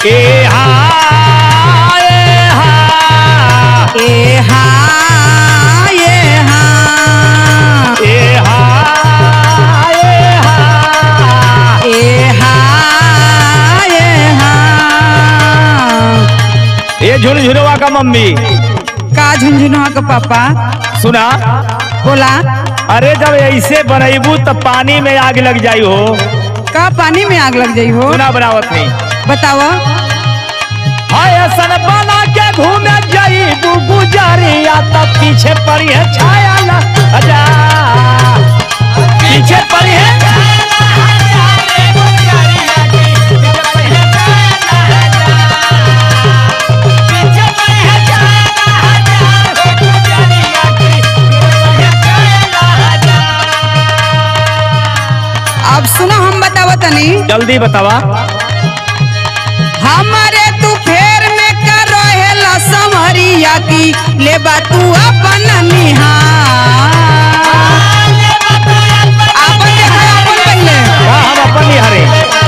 ए हा ए हा ए हा ये हा ए हा ए हा ए हा ये हा ये झुनझुनवा का मम्मी का झुंझुनुआ का पापा सुना बोला अरे जब ऐसे बनैबू तो पानी में आग लग जाई हो का पानी में आग लग जाई हो सुना बनावत नहीं बताओ हाय सन बना के घूमे जाईबू गुजरिया तब पीछे पड़ी है छाया ना अजा पीछे पड़ी है अब सुनो हम बताओ तनी जल्दी बतावा हमारे तू फेर में कर रहेला समरिया की ले बा तू अपन निहार आपन देखा आपन पहले का हम अपन निहारे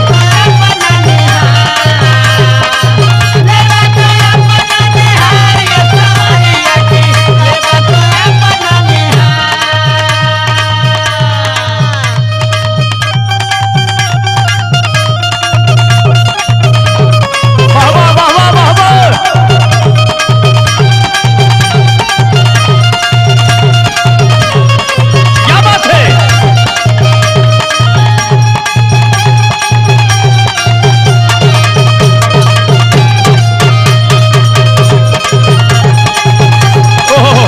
वाह वाह वाह वाह वाह वाह क्या बात है ओहो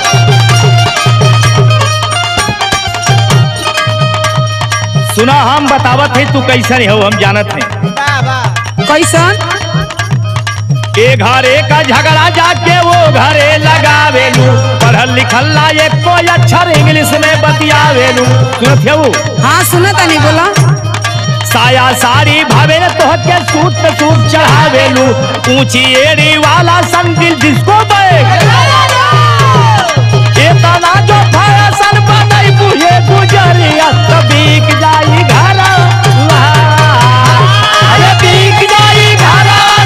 सुना हम बतावत है तू कैसन हो हम जानत हैं कैसन ए घरे का झगड़ा जाके वो घरे लगावेलू पढ़ल लिखल ना ये कोई अक्षर इंग्लिश में बतियावेलू सुनत है वो हाँ सुना तनी बोला साया साड़ी भावे न तोह के सूट पे सूट चढ़ावेलू ऊंची एड़ी वाला संदिल जिसको बैग ए तना जो फैशन बनई बुझे गुजरिया तो बिक जाई घर अरे बिक जाई घर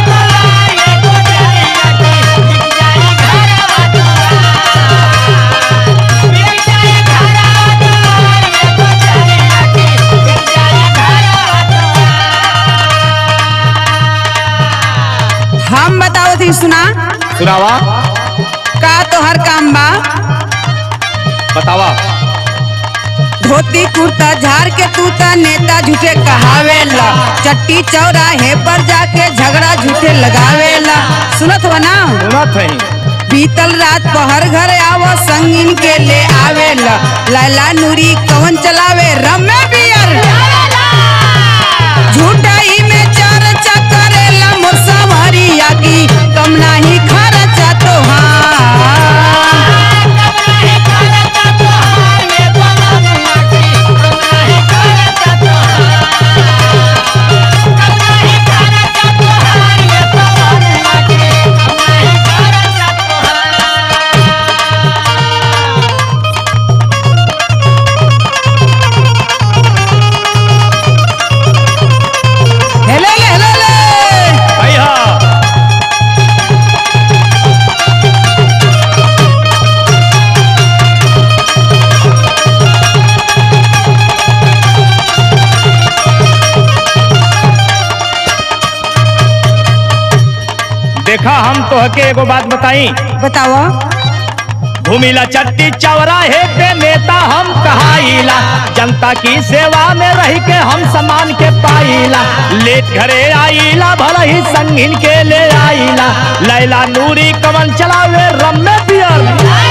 हम बताओ थी सुना सुनावा का तोहर काम बा बतावा धोती कुर्ता झाड़ के तू ता नेता झूठे कहावेला चट्टी चौराहे पर जाके झगड़ा झूठे लगावेला सुनत हो ना सुनत है बीतल रात पहर घर आवो संगीन के ले आवेला लैला नूरी कवन चलावे रमे बियर झूठाई में चर्चा करेला मोर संवरिया की कम नाही खर्चा तोहार हेले ले हेले ले भैया देखा हम तोहके एगो बात बताई बताओ घूमिला चट्टी चौराहे पे नेता हम कहाइला जनता की सेवा में रह के हम समान के पाइला लेट घरे आइला भला ही संगीन के ले आइला लैला नूरी कमल चलावे रम्मे पियर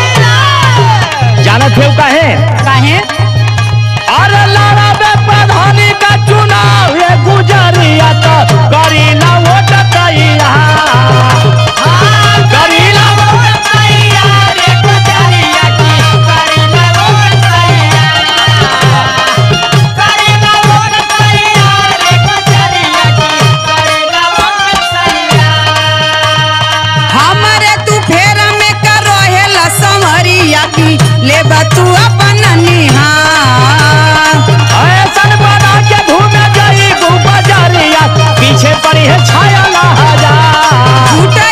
जानत है काहे काहे अरे लड़ावे प्रधानी का चुनाव ये गुजरिया तो करीला वोट कैया करीला हमारे तू फेरा में कर रहेला संवरिया की ले बा तू अपन निहार ऐसन बना के घूमे जाई बाजारिया पीछे पीछे पड़ी है छाया लहजा झूठा